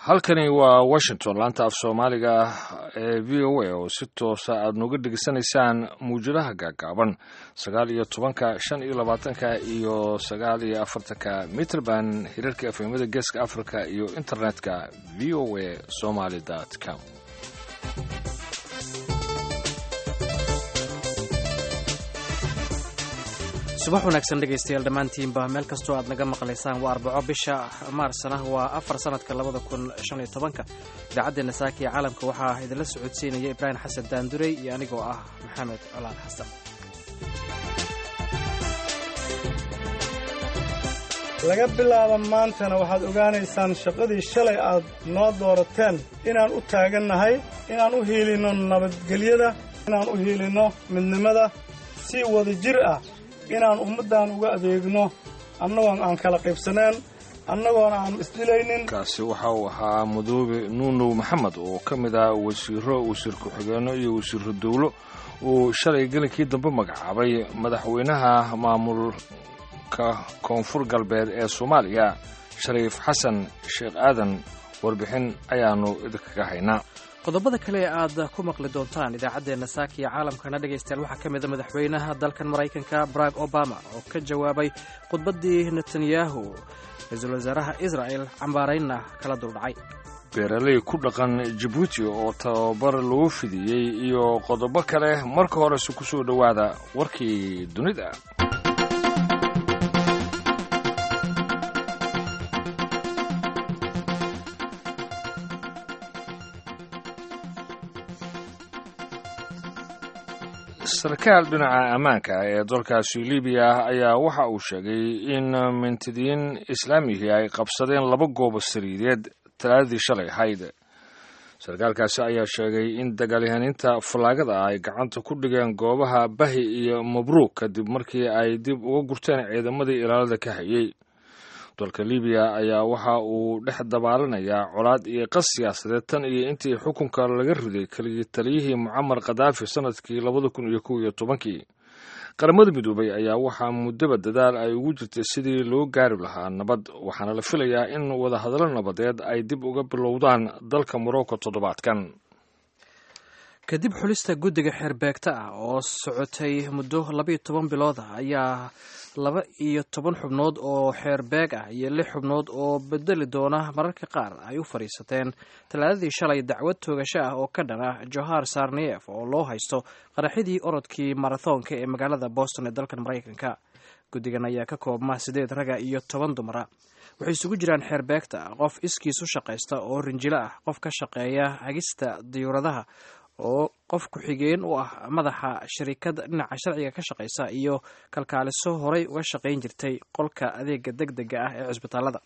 halkani waa washington laanta af soomaaliga ee v o a oo si toosa aad nooga dhegeysanaysaan muwjadaha gaagaaban sagaal iyo tobanka shan iyo labaatanka iyo sagaal iyo afartanka mitrband hirarka efemada geeska africa iyo internetka v o a somaly com subax wanaagsan dhegaystayaal dhammaantiinba meel kastoo aad naga maqlaysaan waa arbaco bisha maarsana waa afar sanadka labada kun shan iyo tobanka idaacaddeena saaka ee caalamka waxaa idinla socodsiinaya ibraahim xasan daandurey iyo anigoo ah maxamed colaal xasan laga bilaabo maantana waxaad ogaanaysaan shaqadii shalay aad noo doorateen inaan u taagannahay inaan u hiilinno nabadgelyada inaan u hiilinno midnimada si wada jir ah inaan ummaddan uga adeegno annagoon aan kala qaybsaneen annagoona aan isdilaynin kaasi waxa uu ahaa mudoobe nuunow maxamed oo ka mid ah wasiiro wasiir ku-xigeenno iyo wasiiro dowlo uu shalay gelinkii dambe magacaabay madaxweynaha maamulka koonfur galbeed ee soomaaliya shariif xasan sheekh aadan warbixin ayaannu idinkaga haynaa qodobada kale ee aad ku maqli doontaan idaacaddeenna saaka iyo caalamkana dhegaystayaal waxaa ka mida madaxweynaha dalkan maraykanka barack obama oo ka jawaabay khudbaddii netanyahu ra-iisul wasaaraha isra'el cambaaraynna kala duldhacay beeraley ku dhaqan jabuuti oo tababar lagu fidiyey iyo qodobo kale marka horese ku soo dhowaada warkii dunida sarkaal dhinaca ammaanka ee dalkaasi libiya ayaa waxa uu sheegay in mintidiin islaamihii ay qabsadeen laba goobo sariideed talaadadii shalay ahayd sarkaalkaasi ayaa sheegay in dagaalyahaaniinta fallaagada ay gacanta ku dhigeen goobaha bahi iyo mabruug kadib markii ay dib uga gurteen ciidamadii ilaalada ka hayey dalka libiya ayaa waxa uu dhex dabaalanayaa colaad iyo qas siyaasadeed tan iyo intii xukunka laga riday keligii taliyihii mucamar khadaafi sanadkii labada kun iyo kow iyo tobankii qaramada midoobay ayaa waxaa muddaba dadaal ay ugu jirtay sidii loo gaari lahaa nabad waxaana la filayaa in wadahadallo nabadeed ay dib uga bilowdaan dalka morocco toddobaadkan kadib xulista guddiga xeerbeegta ah oo socotay muddo labaiyo toban bilood ah ayaa laba iyo toban xubnood oo xeerbeeg ah iyo lix xubnood oo bedeli doona mararka qaar ay u fadhiisateen talaadadii shalay dacwad toogasho ah oo ka dhan ah johar sarniyef oo loo haysto qaraxidii orodkii marathonka ee magaalada boston ee dalkan maraykanka guddigan ayaa ka koobma sideed raga iyo toban dumara waxay isugu jiraan xeerbeegta qof iskiis u shaqaysta oo rinjilo ah qof ka shaqeeya hagista diyuuradaha oo qof ku-xigeen u ah madaxa shariikada dhinaca sharciga ka shaqaysa iyo kalkaaliso horay uga shaqayn jirtay qolka adeega deg dega ah ee cisbitaalada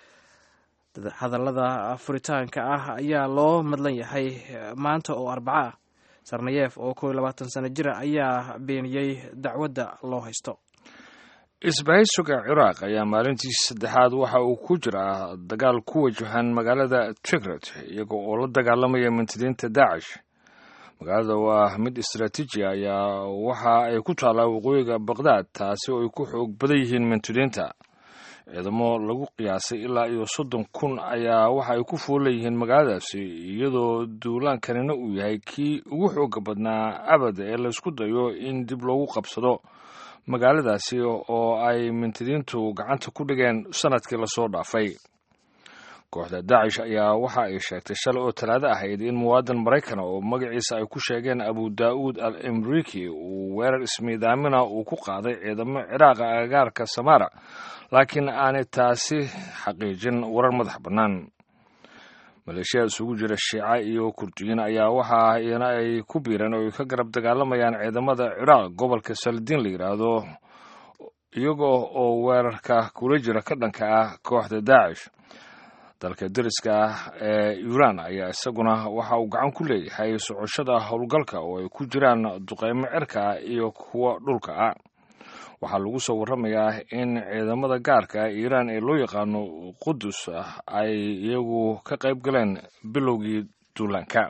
hadallada furitaanka ah ayaa loo madlan yahay maanta oo arbaco ah sarnayeef oo kow iyo labaatan sano jira ayaa beeniyey dacwadda loo haysto isbahaysuga ciraaq ayaa maalintii saddexaad waxa uu ku jiraa dagaal ku wajahan magaalada tigret iyaga oo la dagaalamaya mintidiinta daacish magaalada waa mid istaraatiiji ayaa waxa ay ku taallaa waqooyiga baqdaad taasi oo ay ku xoog badan yihiin mintidiinta ciidamo lagu qiyaasay ilaa iyo soddon kun ayaa waxa ay ku foolleeyihiin magaaladaasi iyadoo duulaankanina uu yahay kii ugu xooga badnaa abad ee laysku dayo in dib loogu qabsado magaaladaasi oo ay mintidiintu gacanta ku dhigeen sanadkii lasoo dhaafay kooxda daacish ayaa waxa ay sheegtay shalay oo talaado ahayd in muwaadin maraykan oo magaciisa ay ku sheegeen abu daa'uud al imriki uu weerar ismiidaamina uu ku qaaday ciidamo ciraaqa agagaarka samaara laakiin aanay taasi xaqiijin warar madax bannaan maleeshiyada isugu jira shiica iyo kurdiyiin ayaa waxa iyana ay ku biireen oo ay ka garab dagaalamayaan ciidamada ciraaq gobolka saldiin la yidhaahdo iyagoo oo weerarka kula jira ka dhanka ah kooxda daacish dalka deriska ah ee iiraan ayaa isaguna waxa uu gacan ku leeyahay socoshada howlgalka oo ay ku jiraan duqeymo cirka ah iyo kuwa dhulka ah waxaa lagu soo warramayaa in ciidamada gaarka ah iiraan ee loo yaqaano qudus ah ay iyagu ka qayb galeen bilowgii duulaanka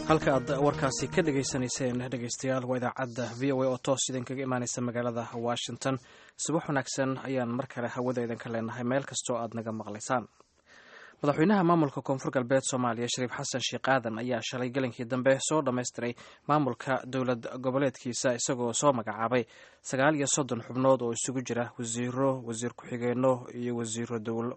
halka aad warkaasi ka dhegaysanayseen dhegaystayaal waa idaacadda v o a oo toos idinkaga imaanaysa magaalada washington subax wanaagsan ayaan mar kale hawada idinka leenahay meel kastoo aad naga maqlaysaan madaxweynaha maamulka koonfur galbeed soomaaliya shariif xasan sheekh aadan ayaa shalay gelinkii dambe soo dhammaystiray maamulka dowlad goboleedkiisa isagoo soo magacaabay sagaal iyo soddon xubnood oo isugu jira wasiiro wasiir ku-xigeenno iyo wasiiro dowlo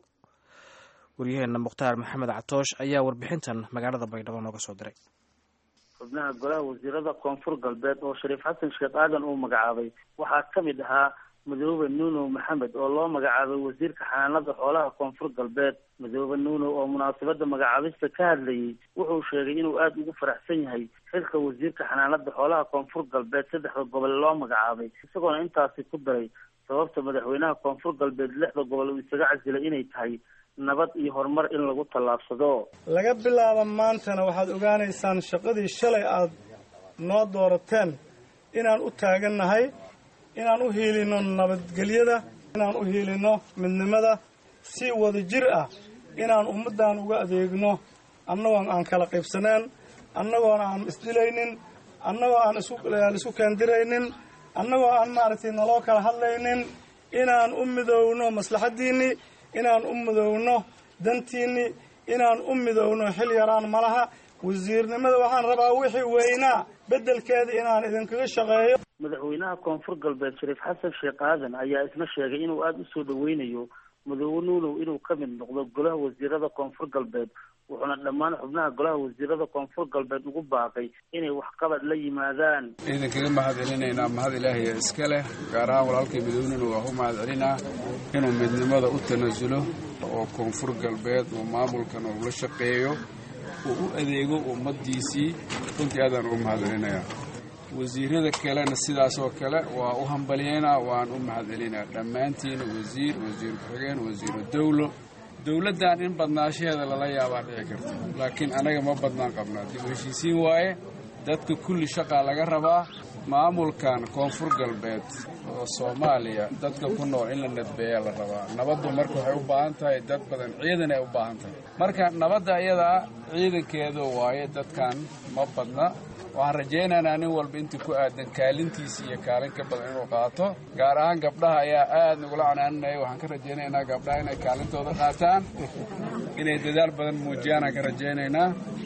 waryaheena mukhtaar maxamed catoosh ayaa warbixintan magaalada baydhabo nooga soo diray xubnaha golaha wasiirada koonfur galbeed oo shariif xasan sheekh aadan uu magacaabay waxaa ka mid ahaa madoobe nuunow maxamed oo loo magacaabay wasiirka xanaanada xoolaha koonfur galbeed madoobe nuunow oo munaasabada magacaabista ka hadlayay wuxuu sheegay inuu aada ugu faraxsan yahay xilka wasiirka xanaanada xoolaha koonfur galbeed saddexda gobol loo magacaabay isagoona intaasi ku daray sababta madaxweynaha koonfur galbeed lixda gobol uu isaga casilay inay tahay nabad iyo horumar in lagu tallaabsado laga bilaabo maantana waxaad ogaanaysaan shaqadii shalay aad noo doorateen inaan u taagannahay inaan u hiilinno nabadgelyada inaan u hiilinno midnimada si wada jir ah inaan ummaddan uga adeegno annagoon aan kala qaybsaneen annagoona aan isdilaynin annagoo aan isaan isku keendiraynin annagoo aan maaragtay naloo kala hadlaynin inaan u midowno maslaxaddiinnii inaan u midowno dantiinni inaan u midowno xil yaraan malaha wasiirnimada waxaan rabaa wixii weynaa beddelkeeda inaan idinkaga shaqeeyo madaxweynaha koonfur galbeed shariif xasan sheekh aadan ayaa isna sheegay inuu aada usoo dhaweynayo madoobe nuunow inuu ka mid noqdo golaha wasiirada koonfur galbeed wuxuuna dhammaan xubnaha golaha wasiirada koonfur galbeed ugu baaqay inay waxqabad la yimaadaan ciidankaga mahad celinaynaa mahad ilaahiya iska leh gaar ahaan walaalkay madoobe nuunow waa u mahad celinaa inuu midnimada u tanaasulo oo koonfur galbeed uu maamulkan uu la shaqeeyo uu u adeego ummaddiisii runtii aadaan ugu mahad celinayaa wasiirada kalena sidaas oo kale waa u hambalyeynaa waan u mahad celinaa dhammaantiina wasiir wasiir ku-xigeen wasiiru dowlo dowladdan in badnaashaheeda lala yaabaa dhici karta laakiin anaga ma badnaan qabnaa dib u heshiisiin waaye dadka kulli shaqaa laga rabaa maamulkan koonfur galbeed oo soomaaliya dadka ku nool in la nadbeeyaa la rabaa nabaddu marka waxay u baahan tahay dad badan ciidan ay u baahan tahay marka nabadda iyadaa ciidankeedu waaye dadkan ma badna waxaan rajaynaynaa nin walba intii ku aadan kaalintiisa iyo kaalin ka badan inuu qaato gaar ahaan gabdhaha ayaa aad nagula canaaninaya waxaan ka rajaynaynaa gabdhaha inay kaalintooda qaataan inay dadaal badan muujiyaan aan ka rajaynaynaa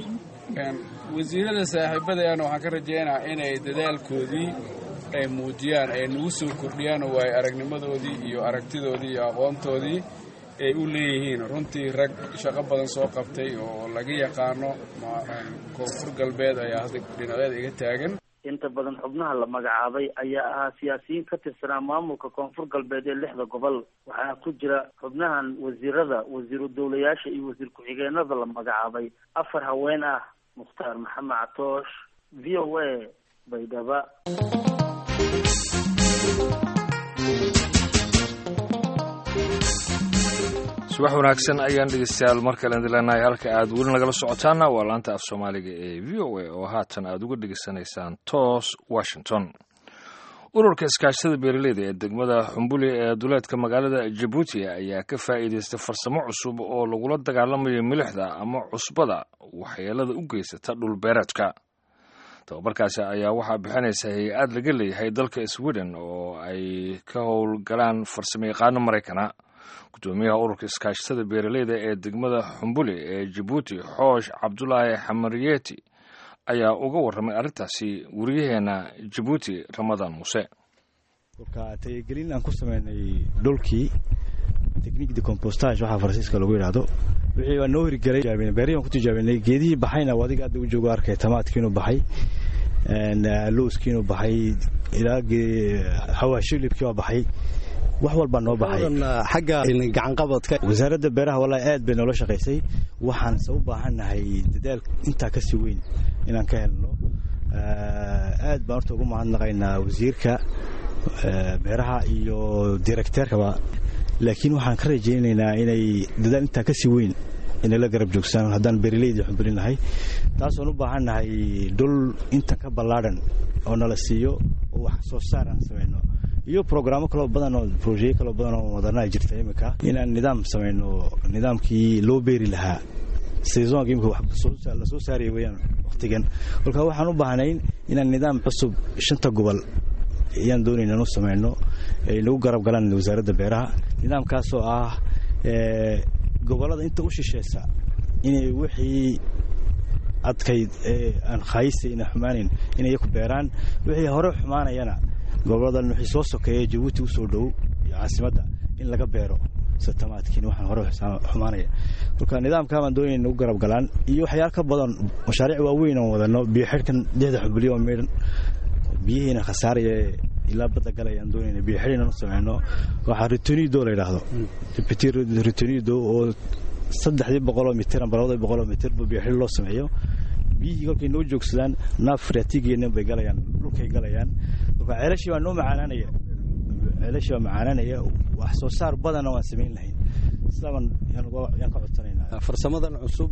wasiirada saaxiibadayaana waxaan ka rajaynayaa inay dadaalkoodii ay muujiyaan ay nagu soo kordhiyaan oo waayo aragnimadoodii iyo aragtidoodii iyo aqoontoodii ay u leeyihiin runtii rag shaqo badan soo qabtay oo laga yaqaano koonfur galbeed ayaa hadda dhinacyada iga taagan inta badan xubnaha la magacaabay ayaa ahaa siyaasiyiin ka tirsanaa maamulka koonfur galbeed ee lixda gobol waxaana ku jira xubnahan wasiirada wasiiru dowlayaasha iyo wasiir ku-xigeenada la magacaabay afar haween ah mukhtaar maxamed catoosh v o a baydhaba subax wanaagsan ayaan dhegeystayaal mar kale idin leenahay halka aad weli nagala socotaana waa laanta af soomaaliga ee v o a oo haatan aad uga dhegeysanaysaan toos washington ururka iskaashatada beeraleyda ee degmada xumbuli ee duleedka magaalada jabuuti ayaa ka faa'iidaystay farsamo cusub oo lagula dagaalamayo milixda ama cusbada waxyeelada u geysata dhulbeereedka tababarkaasi ayaa waxaa bixinaysa hay-ad laga leeyahay dalka sweden oo ay ka howlgalaan farsamo yaqaano maraykana gudoomiyaha ururka iskaashatada beeraleyda ee degmada xumbuli ee jabuuti xoosh cabdulaahi xamariyeti ayaa uga warramay arrintaasi wariyaheena jabuuti ramadaan muuse kolka tayagelin aan ku sameynay dhulkii technique de compostage waxaa faransiiska lagu yidhaahdo wixii baa noo hirgelay beerihii baan ku tijaabinay geedihii baxayna adiga hadda u joogo arkay tamaadkiinu baxay lowskiinu baxay ilaa xawaashilibkii baa baxay wax walbaa noo baxay xagga gacanqabadka wasaaradda beeraha wallaahi aad bay noola shaqaysay waxaanse u baahannahay dadaal intaa ka sii weyn inaan ka helno aad baan horta ugu mahadnaqaynaa wasiirka beeraha iyo directeerkaba laakiin waxaan ka rajaynaynaa inay dadaal intaa ka sii weyn inay la garab joogsaan haddaan beeraleyda xubulinahay taasoon u baahannahay dhul intan ka ballaadhan oo nala siiyo oo wax soo saar aan samayno iyo brograamo kaloo badan oo brojeye kaloo badan oo wadanaa jirta iminka inaan nidaam samayno nidaamkii loo beeri lahaa seasonka imika la soo saaraya weyaan waqtigan kolka waxaan u baahnayn inaan nidaam cusub shanta gobol ayaan doonayna inu samayno ay nagu garab galaan wasaaradda beeraha nidaamkaasoo ah gobollada inta u shisheysa inay wixii adkayd ee aan khayisa ina xumaanayn inay ku beeraan wixii hore xumaanayana goboladan wixii soo sokeeya jabuuti u soo dhow iyo caasimadda in laga beero satamaadkiin waxaan hore xumaanaya kolka nidaamkaa baan doonayna nagu garab galaan iyo waxyaal ka badan mashaariic waaweyn aan wadano biyo xidhkan lixda xubliyo oo meydhan biyihiina khasaaraya ilaa badda galaya aan doonayna biyo xidh inaan u sameyno waxaa ritonido la yidhaahdo ritonido oo saddexdii boqoloo mitir amba labadii boqoloo mitir ba biyo xidh loo sameeyo biyihii kolkay noo joogsadaan naaf faraatigeena bay galayaan dhulkay galayaan kolka ceelashii baa noo macaanaanaya ceelashii baa macaanaanaya wax soo saar badana waan samayn lahayn sidaabaan yaan ka codsanaynaa farsamadan cusub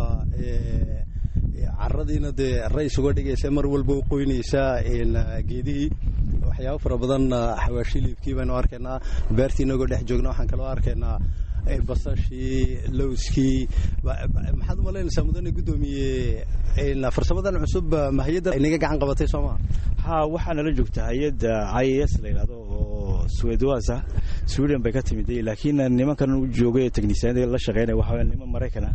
caradiina dee rays uga dhigaysa mar walba u qoynaysaa geedihii waxyaabo fara badan xawaashiliibkii baynu arkaynaa beertii inagoo dhex joogna waxaan kaloo arkaynaa basashii lowskii maxaad umalaynaysaa mudane guddoomiye farsamadan cusub ma hay-adda inaga gacan qabatay soo maa ha waxaa nala joogta hay-adda i a s la yidhahdo oo swedwas ah sweden bay ka timid laakiin nimankan u joogay technisiyaanada la shaqeynaya waxaa niman maraykana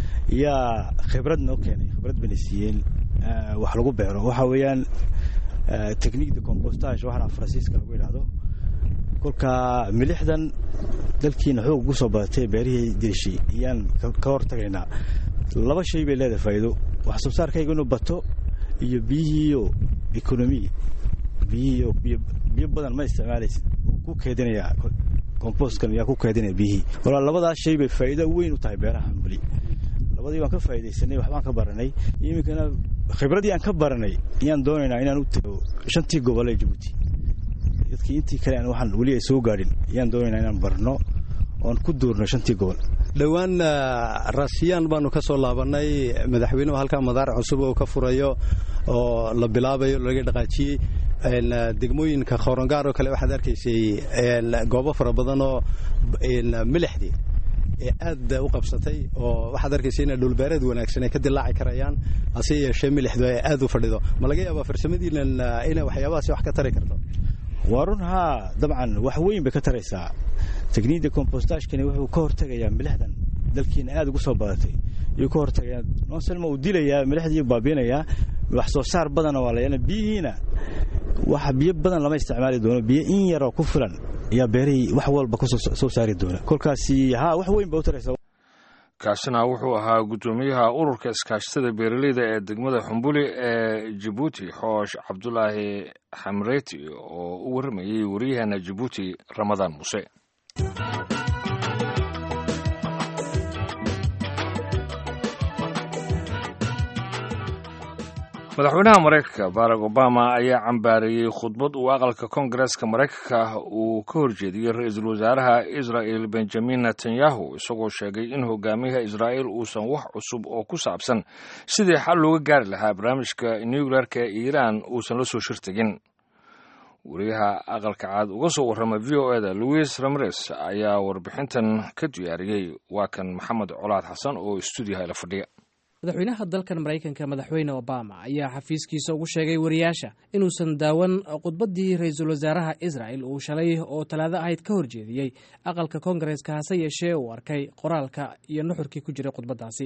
yaa khibrad noo keenay khibrad bayna siiyeen wax lagu beero waxa weeyaan technique de compostage waxaana faransiiska lagu yidhaahdo kolka milixdan dalkiina xoog ugu soo badatay beerihii dirishay ayaan ka hor tagaynaa laba shay bay leedahay faa'iido wax soo saarkayga inuu bato iyo biyihiiyo economi biyihiiyo biyo badan ma isticmaalaysid ku keedinayaa composkan yaa ku keedinaya biyihii walaa labadaas shay bay faa'iido weyn u tahay beeraha xambuli labadii baan ka faa'iidaysanay waxbaan ka baranay iminkana khibradii aan ka baranay ayaan doonaynaa inaan u tago shantii gobol ee jabuuti dadkii intii kale aan waxaan weli ay soo gaadhin ayaan doonaynaa inaan barno oon ku duurno shantii gobol dhowaan raasiyaan baanu ka soo laabannay madaxweynuhu halkaa madaar cusub oo ka furayo oo la bilaabayo laga dhaqaajiyey degmooyinka khoorangaar oo kale waxaad arkaysay goobo fara badan oo milixdii aad u qabsatay oo waxaad arkaysa ina dhulbeereed wanaagsan ay ka dilaaci karayaan hase yeeshee milixdu ay aad u fadhido ma laga yaabaa farsamadiinan inay waxyaabahaasi wax ka tari karto waa run haa dabcan wax weyn bay ka taraysaa tekniida compostagekani wuxuu ka hortegayaa milixdan dalkiina aad ugu soo badatay ayuu ka hortegayaa nonselma uu dilayaa milixdii baabiinayaa wax soo saar badana waa la biyihiina wax biyo badan lama isticmaali doono biyo in yaroo ku filan ayaa beerihii wax walba ku soo saari doona kolkaasi haa wax weyn ba u taraysaa kaasina wuxuu ahaa guddoomiyaha ururka iskaashatada beeraleyda ee degmada xumbuli ee jabuuti xoosh cabdulaahi xamreeti oo u warramayey waryaheena jabuuti ramadaan muuse madaxweynaha maraykanka barack obama ayaa cambaareeyey khudbad uu aqalka koongareeska maraykanka uu ka horjeediyey ra-iisul wasaaraha israa'el benjamin netanyahu isagoo sheegay in hogaamiyaha israa'el uusan wax cusub oo ku saabsan sidii xal looga gaari lahaa barnaamijka nukleerka ee iiraan uusan la soo shirtegin wariyaha aqalka caad uga soo warrama v o eda louis ramres ayaa warbixintan ka diyaariyey waa kan maxamed colaad xasan oo stuudiyaha la fadhiya madaxweynaha dalkan maraykanka madaxweyne obama ayaa xafiiskiisa ugu sheegay wariyaasha inuusan daawan khudbaddii ra-iisul wasaaraha israel uu shalay oo talaado ahayd ka horjeediyey aqalka koongareeska hase yeeshee uu arkay qoraalka iyo nuxurkii ku jiray khudbaddaasi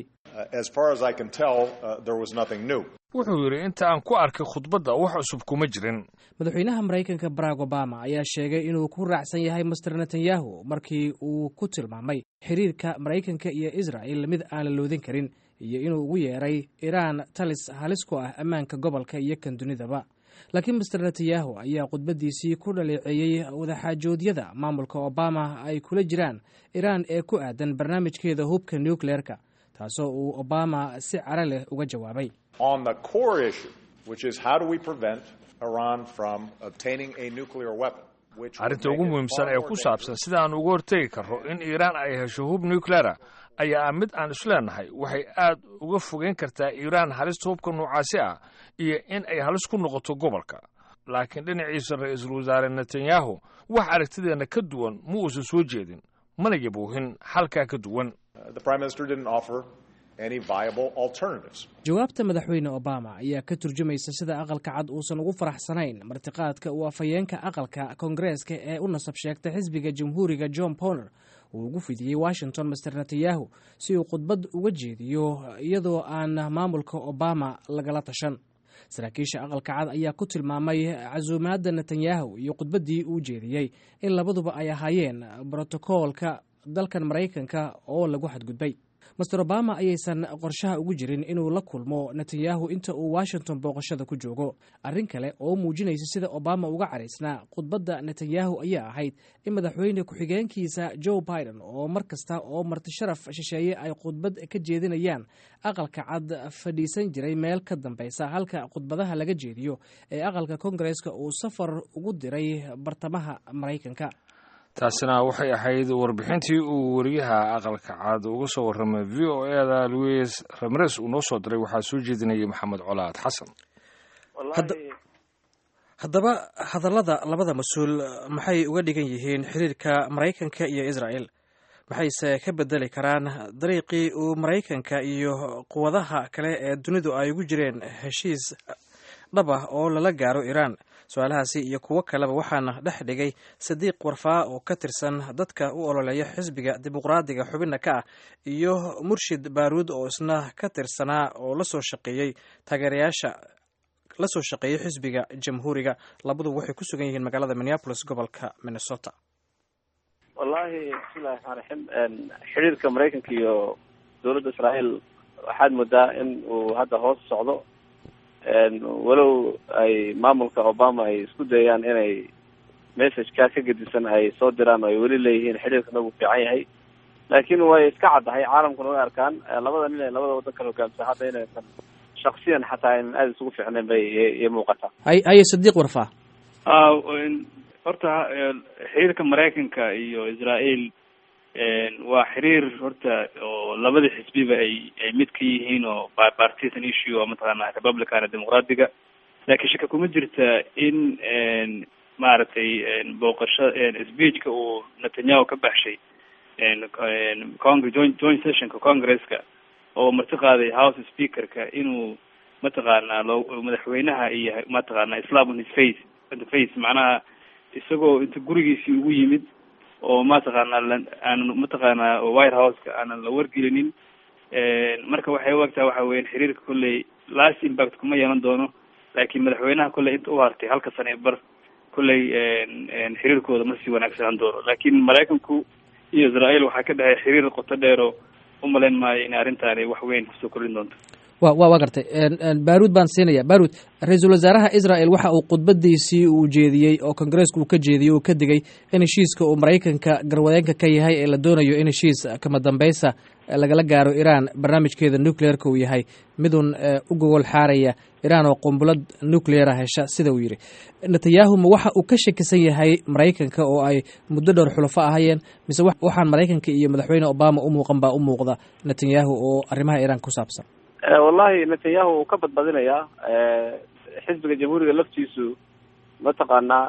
wuxuu yidhi inta aan ku arkay khudbadda wax cusub kuma jirin madaxweynaha maraykanka barack obama ayaa sheegay inuu ku raacsan yahay master netanyahu markii uu ku tilmaamay xiriirka maraykanka iyo israel mid aan la loodin karin iyo inuu ugu yeeray iraan talis halis ku ah ammaanka gobolka iyo kan dunidaba laakiin master netanyahu ayaa khudbaddiisii ku dhaleeceeyey wadaxaajoodyada maamulka obama ay kula jiraan iraan ee ku aadan barnaamijkeeda hubka nukleerka taasoo uu obama si cara leh uga jawaabay arrinta ugu muhiimsan ee ku saabsan sidaan uga hortegi karro in iiraan ay hesho hub nucleera ayaa ah mid aan isleenahay waxay aad uga fogeyn kartaa iiraan halista hubka noocaasi ah iyo in ay halis ku noqoto gobolka laakiin dhinaciisa ra-iisul wasaare netanyahu wax aragtideenna ka duwan ma uusan soo jeedin mana yabuuhin xalkaa ka duwan jawaabta madaxweyne obama ayaa ka turjumaysa sida aqalka cad uusan ugu faraxsanayn martiqaadka uu afhayeenka aqalka koongareeska ee u nasab sheegta xisbiga jamhuuriga john powner uu ugu fidiyey washington master netanyahu si uu khudbad uga jeediyo iyadoo aan maamulka obama lagala tashan saraakiisha aqalka cad ayaa ku tilmaamay casuumaadda netanyahu iyo khudbaddii uu jeediyey in labaduba ay ahaayeen brotokoolka dalkan maraykanka oo lagu xadgudbay master obama ayaysan qorshaha ugu jirin inuu la kulmo netanyahu inta uu washington booqashada ku joogo arrin kale oo muujinaysa sida obama uga caraysnaa khudbadda netanyahu ayaa ahayd in madaxweyne ku-xigeenkiisa joe biden oo mar kasta oo martisharaf shisheeye ay khudbad ka jeedinayaan aqalka cad fadhiisan jiray meel ka dambeysa halka khudbadaha laga jeediyo ee aqalka koongareeska uu safar ugu diray bartamaha maraykanka taasina waxay ahayd warbixintii uu wariyaha aqalka cad uga soo warramay v o eda louis ramres uu noo soo diray waxaa soo jeedinayay maxamed colaad xasan haddaba hadallada labada mas-uul maxay uga dhigan yihiin xiriirka maraykanka iyo israel maxayse ka bedeli karaan dariiqii uu maraykanka iyo quwadaha kale ee dunidu ay ugu jireen heshiis dhab ah oo lala gaaro iiraan su-aalahaasi iyo kuwo kaleba waxaana dhex dhigay sadiiq warfaa oo ka tirsan dadka u ololeeya xisbiga dimuqraadiga xubinna ka ah iyo murshid baaruud oo isna ka tirsanaa oo lasoo shaqeeyey taageerayaasha la soo shaqeeyey xisbiga jamhuuriga labaduba waxay ku sugan yihiin magaalada minneapolis gobolka minnesota wallahi bismillahi raxmaan raxiim xiriirka maraykanka iyo dowladda israael waxaad moodaa in uu hadda hoos socdo walow ay maamulka obama ay isku dayaan inay messageka ka gedisan ay soo diraan oo ay weli leeyihiin xidhiirkana uu fiican yahay laakiin way iska caddahay caalamkuna way arkaan labada nin ee labada waddan kala hogaamsa hadda inaysan shaksiyan xataa aynan aada isugu fiicnayn bay iyo muuqataa hay haye sadiiq warfaa horta xiriirka maraykanka iyo israel waa xiriir horta oo labada xisbiba ay ay mid ka yihiin oo partisan issue oo mataqaana republicana dimuqraadiga laakiin shaka kuma jirta in maaragtay booqasho speechka uu netanyahu ka baxshay congre joint joint sessionka congresska oo marti qaaday house speakerka inuu mataqaana loo madaxweynaha iyo mataqaana islam on his face on the face macnaha isagoo inta gurigiisii ugu yimid oo mataqaana aanan mataqaana white houseka aanan la wargelinin marka waxay u egtahay waxa weyan xiriirka kolley last impact kuma yeelan doono laakiin madaxweynaha kolley inta u hartay halka sane e bar kolley xiriirkooda ma sii wanaagsanaan doono laakiin maraykanku iyo israel waxaa ka dhexeey xiriir qoto dheero umalayn maayo in arrintaani wax weyn kusoo kordhin doonto wa wa waa gartay baaruud baan siinaya baaruud ra-iisul wasaaraha israel waxa uu khudbadiisii uu jeediyey oo kongareeska uu ka jeediyey uu ka digay in heshiiska uu maraykanka garwadeenka ka yahay ee la doonayo in heshiis kama dambeysa lagala gaaro iran barnaamijkeeda nucleerka uu yahay midun u gogol xaaraya iran oo qumbulad nucleera hesha sida uu yidhi netanyahu ma waxa uu ka shakisan yahay maraykanka oo ay muddo dhowr xulafo ahayeen mise waxaan maraykanka iyo madaxweyne obama u muuqan baa u muuqda netanyahu oo arrimaha iran ku saabsan wallahi netanyahu uu ka badbadinayaa xisbiga jamhuuriga laftiisu mataqaanaa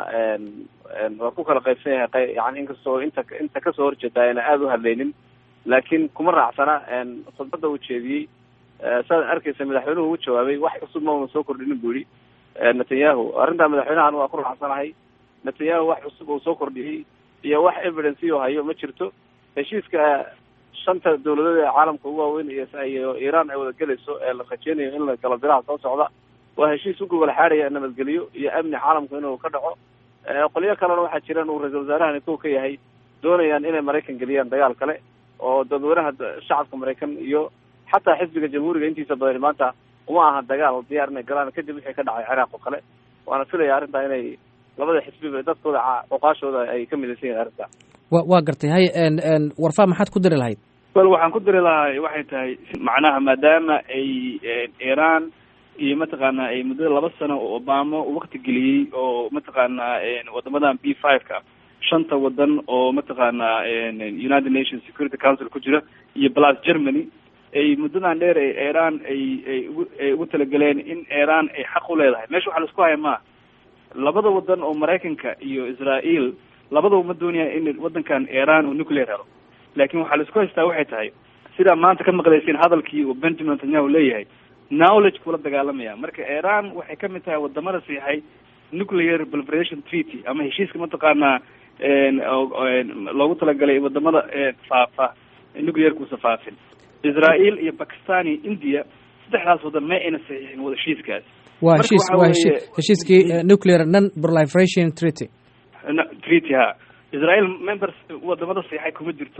waa ku kala qaybsan yahay yani inkastoo inta inta kasoo horjeeda ayna aada u hadlaynin laakiin kuma raacsana khudbadda uu jeediyey saad arkeysa madaxweynuhu u jawaabay wax cusub ma una soo kordhinin bu yihi netanyahu arrintaa madaxweynahan waa ku raacsanahay netanyahu wax cusub uu soo kordhiyey iyo wax evidence u hayo ma jirto heshiiska shanta dawladood ee caalamka ugu waaweyn iyo iiraan ay wada gelayso ee la rajeynayo in la galo bilaha soo socda waa heshiis u gogol xaaraya nabadgelyo iyo amni caalamku inuu ka dhaco qolyo kalena waxaa jiraan uu ra-iisul wasaarahani kow ka yahay doonayaan inay maraykan geliyaan dagaal kale oo dadweynaha shacabka maraykan iyo xataa xisbiga jamhuuriga intiisa badan maanta uma aha dagaal diyaar inay galaan kadib wixii ka dhacay ciraaq oo kale waana filaya arrintaa inay labada xisbiba dadkooda oqaashooda ay ka midaysan yahin arrintaa wa waa gartay hay warfaa maxaad ku diri lahayd wel waxaan ku diri lahaa waxay tahay macnaha maadaama ay iran iyo mataqaana ay muddada laba sano oo obama wakti geliyey oo mataqaana wadamadan b five ka shanta wadan oo mataqaana united nations security council ku jira iyo plus germany ay muddadan dheer ee iran ay ay ugu ay ugu talageleen in iran ay xaq u leedahay meesha waxa la isku haya maa labada wadan oo maraykanka iyo israel labadaba ma doonaya in wadankan iran uu nuclear helo laakiin waxaa la isku haystaa waxay tahay sidaa maanta ka maqlayseen hadalkii uu benjamin netanyahu leeyahay knowledge kula dagaalamaya marka iran waxay kamid tahay wadamada siixay nuclear proliferation treaty ama heshiiska mataqaanaa loogu talagalay wadamada faafa nuclearkuusa faafin israel iyo pakistan iyo india saddexdaas wadan ma ayna saxiixin wada heshiiskaas waa heshiis waa heshiis heshiiskii nuclear non proliferation treaty treaty ha israel members wadamada saxiixay kuma jirto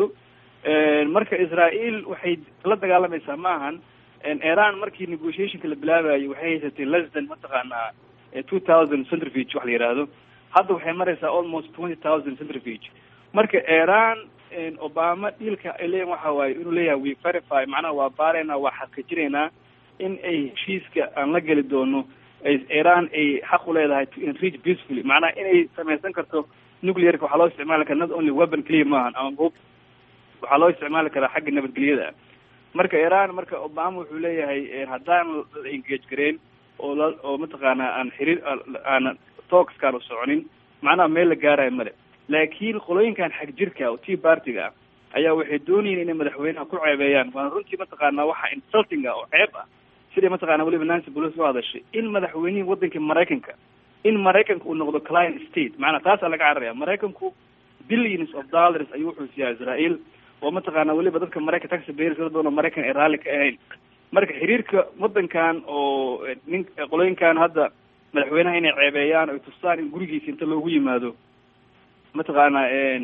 marka israel waxay la dagaalamaysaa ma ahan iran markii negotiationka la bilaabayo waxay haysatay less than mataqaanaa two thousand centrifuge wax la yidhaahdo hadda waxay maraysaa almost twenty thousand centrifuge marka iran obama dhiilka ay leeyihin waxa waaye inuu leeyahay we verify macnaha waa baaraynaa waa xaqiijinaynaa in ay heshiiska aan la geli doono iran ay xaq u leedahay to enrich peacefully macnaha inay samaysan karto nuclearka waxaa loo isticmaali karaa not only weapon clear maahan ama hub waxaa loo isticmaali karaa xagga nabadgelyada marka iran marka obama wuxuu leeyahay haddaan la engage gareyn oo la oo mataqaanaa aan xiriir aan talkskaan u soconin macnaha meel la gaarayo male laakiin qolooyinkan xag jirka oo tea partiga ah ayaa waxay doonayeen inay madaxweynaha ku ceebeeyaan waana runtii mataqaanaa waxa insulting ah oo ceeb ah siday mataqaana weliba nancy pelosi u hadashay in madaxweynihii waddanka maraykanka in maraykanka uu noqdo client state macnaa taasaa laga cararaya maraykanku billions of dollars ayuu wuxuu siiyaa israel oo mataqaana weliba dadka maraykan taxi bayers dad badan oo maraykan ay raalli ka ahayn marka xiriirka waddankan oo nin qolooyinkan hadda madaxweynaha inay ceebeeyaan oy tustaan in gurigiisa inta loogu yimaado mataqaana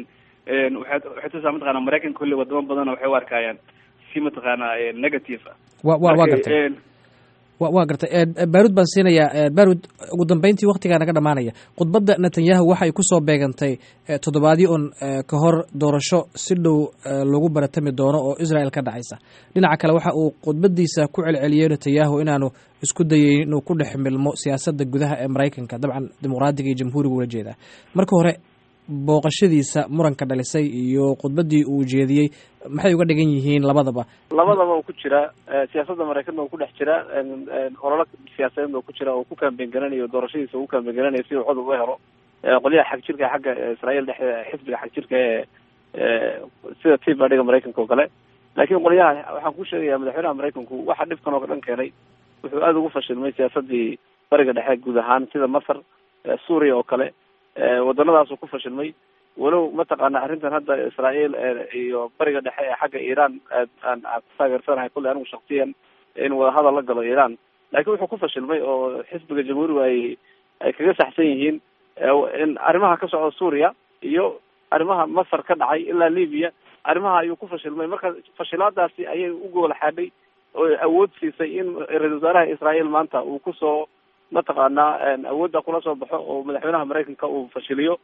waxay waxay tusaa mataqana maraykanka kulli wadamo badan waxay u arkayaan si mataqaana negative ah wa wa waa gartay wa waa gartay baarud baan siinayaa baarud ugu dambeyntii waktigaa naga dhamaanaya khudbadda netanyahu waxay kusoo beegantay toddobaadyo un ka hor doorasho si dhow lagu baratami doono oo israel ka dhacaysa dhinaca kale waxa uu khudbadiisa ku celceliyey netanyahu inaanu isku dayeyn inuu ku dhex milmo siyaasadda gudaha ee maraykanka dabcan dimuqraadiga iyo jamhuuriga ula jeedaa marka hore booqashadiisa muranka dhalisay iyo khudbaddii uu jeediyey maxay uga dhigan yihiin labadaba labadaba uu ku jiraa siyaasadda maraykanna uu ku dhex jiraa ololo siyaasadeedna uu ku jira oo ku kaambeyn garanayo doorashadiisa uu kaambeyn garanayo si uu codub u helo qolyaha xag jirka xagga israel dhexdeeda xisbiga xag jirka ee sida tea partyga maraykanka oo kale laakiin qolyaha waxaan ku sheegayaa madaxweynaha maraykanku waxa dhibkan oo dhan keenay wuxuu aada ugu fashilmay siyaasadii bariga dhexe guud ahaan sida masar suuriya oo kale waddanadaasuu ku fashilmay walow mataqaana arrintan hadda israel iyo bariga dhexe ee xagga iran aan aan ku taageersanahay kulley anigu shaksiyan in wadahadal la galo iran laakiin wuxuu ku fashilmay oo xisbiga jamhuuriga ay ay kaga saxsan yihiin in arrimaha ka socda suuriya iyo arrimaha masar ka dhacay ilaa libya arrimaha ayuu ku fashilmay marka fashilaadaasi ayay u goola xaadhay oo awood siisay in ra-isul wasaaraha israel maanta uu kusoo mataqaanaa awoodda kula soo baxo oo madaxweynaha maraykanka uu fashiliyo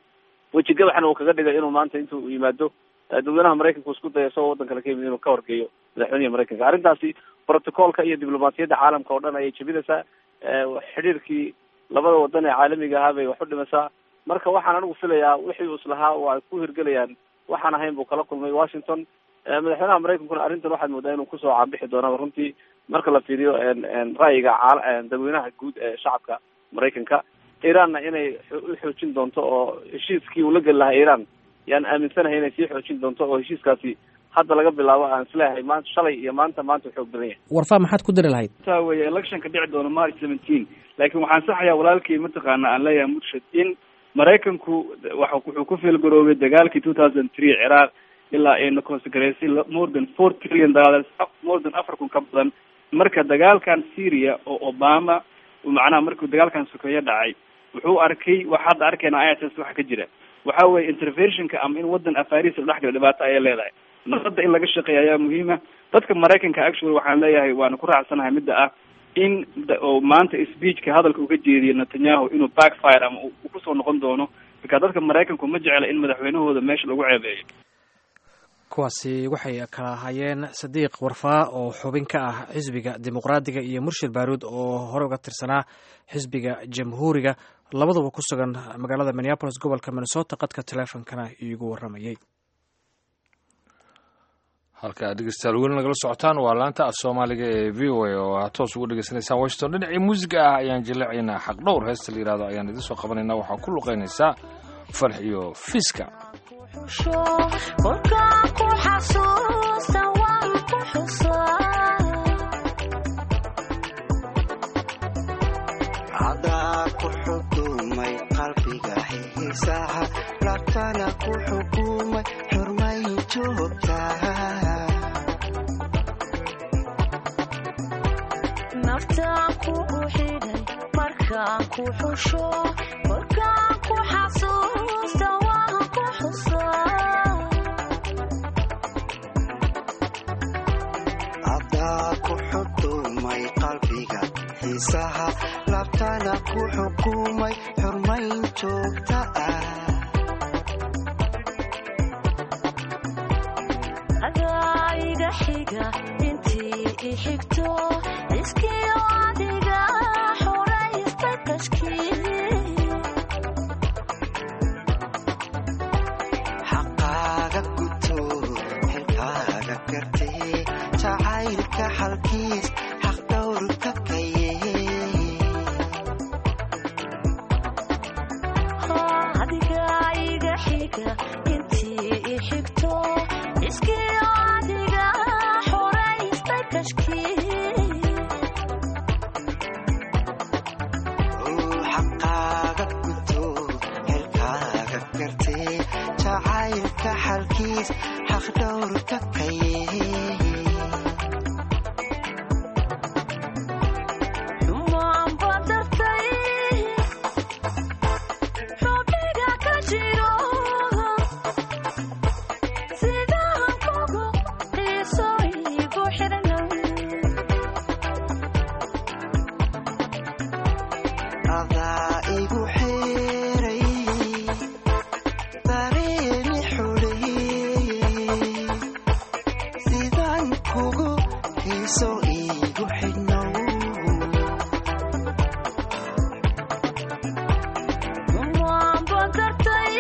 weji gabaxna uu kaga dhigay inuu maanta intuu yimaado dadweynaha maraykanka isku dayo isagoo waddan kale ka yimid inuu ka horgeeyo madaxweynihii maraykanka arrintaasi protocolka iyo diblomaasiyadda caalamka oo dhan ayay jebinaysaa xidhiirkii labada wadan ee caalamiga ahaa bay wax u dhimaysaa marka waxaan anigu filayaa wixii uu islahaa oo ay ku hirgelayaan waxaan ahayn buu kala kulmay washington madaxweynaha maraykankuna arrintan waxaad moodaa inuu kusoo caabixi doonaba runtii marka la fiiriyo ra'yiga dadweynaha guud ee shacabka maraykanka iranna inay u xoojin doonto oo heshiiskii uu la geli lahaa iran yaan aaminsanahay inay sii xoojin doonto oo heshiiskaasi hadda laga bilaabo aan isleeyahay maanta shalay iyo maanta maanta xoog badan yahay warfaa maxaad ku diri lahayd taa weye electionka dhici doono march seventeen laakiin waxaan saxayaa walaalkii mataqaana aan leeyahay murshid in maraykanku wa wuxuu ku fiilgaroobay dagaalkii two thousand three ciraaq ilaa ayna consecraysay more than four trillion dollars more than afar kun ka badan marka dagaalkan syria oo obama macnaha markuu dagaalkan sokeeyo dhacay wuxuu arkay wax hadda arkayna i s s waxa ka jira waxa weye interventionka ama in wadan afaris la dhex galo dhibaato ayay leedahay nabadda in laga shaqeeya ayaa muhiima dadka maraykanka actually waxaan leeyahay waana ku raacsanahay midda ah in oo maanta speechka hadalka uga jeediyo netanyahu inuu backfire ama uu kusoo noqon doono marka dadka maraykanku ma jecla in madaxweynahooda meesha lagu ceebeeyo kuwaasi waxay kala ahaayeen sadiiq warfaa oo xubin ka ah xisbiga dimuqraadiga iyo murshid baaruud oo hore uga tirsanaa xisbiga jamhuuriga labaduba ku sugan magaalada minneabolis gobolka minnesota qadka teleefonkana iigu waramayay halka ad dhegeystayaal weli nagala socotaan waa laanta af soomaaliga ee v o a oo aad toos ugu dhegeysanaysaan washington dhinacii muusiga ah ayaan jilleecaynaa xaq dhowr heesta la yihahdo ayaan idiin soo qabanaynaa waxaa ku luqaynaysaa farx iyo fiiska kolkaan ku xasuusta waan ku xukumay qalbiga xiisaha labtana ku xukumay xurmay joogtaa naftaan kugu xidhay markaan ku xusho markaan ku xasuusta waan ku xusaa adaa ku xukumay qalbiga xiisaha labtana ku xukumay xurmayn joogta ah adaa iga xiga intii i xigto iskiyo adiga xoraysta tashkiil xaqaaga guto xilkaaga gartee jacaylka xalkiis xaq dhowrka kaye adiga iga xiga intii i xigto iskiyo adiga xoraysta tashkiil xaqaaga guto xilkaaga gartee jacaylka xalkiis xaq dhowrka kaye xumaan badartay xubniga ka jiro sidaan kugu xiiso igu xidhnay adaa igu xeeray dareemi xuleeyey sidaan kugu xiiso igu xidhnow xumaan badartay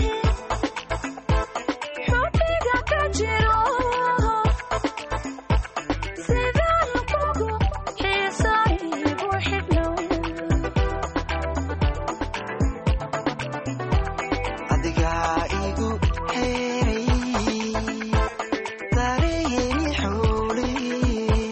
xubniga ka jiro sidaan kugu xiiso igu xidhnay adigaa igu xeeray dareemi xuleeyey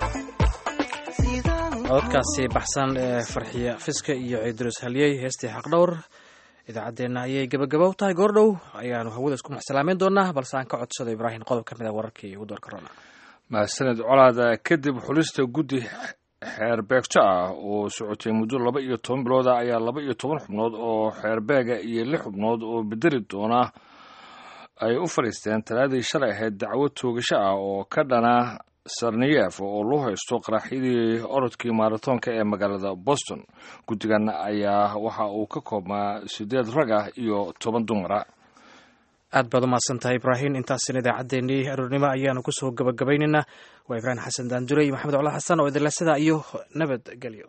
cododkaasi baxsan ee farxiya fiska iyo ciidrus halyey heestii xaqdhowr idaacaddeenna ayay gebagaba u tahay goordhow ayaanu hawada isku maxsalaameyn doonaa balse aan ka codsado ibraahim qodob ka mid a wararkii ugu doorka roona mahadsaned colaada kadib xulista guddi xeerbeegto ah oo socotay muddo laba iyo toban bilooda ayaa laba iyo toban xubnood oo xeerbeega iyo lix xubnood oo bedeli doona ay u fadhiisteen talaadii shalay ahayd dacwo toogasho ah oo ka dhana sarniyef oo loo haysto qaraxyadii orodkii maaratoonka ee magaalada boston guddigan ayaa waxa uu ka koobnaa sideed rag ah iyo toban dumara aad baad u mahadsan tahay ibraahim intaasina idaacaddeenii aroornimo ayaanu kusoo gabagabaynaynaa waa ibraahim xasan daandure iyo maxamed cola xasan oo idinle sidaa iyo nabadgelyo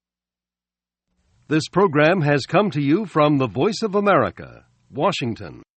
This program has come to you from the Voice of America, Washington.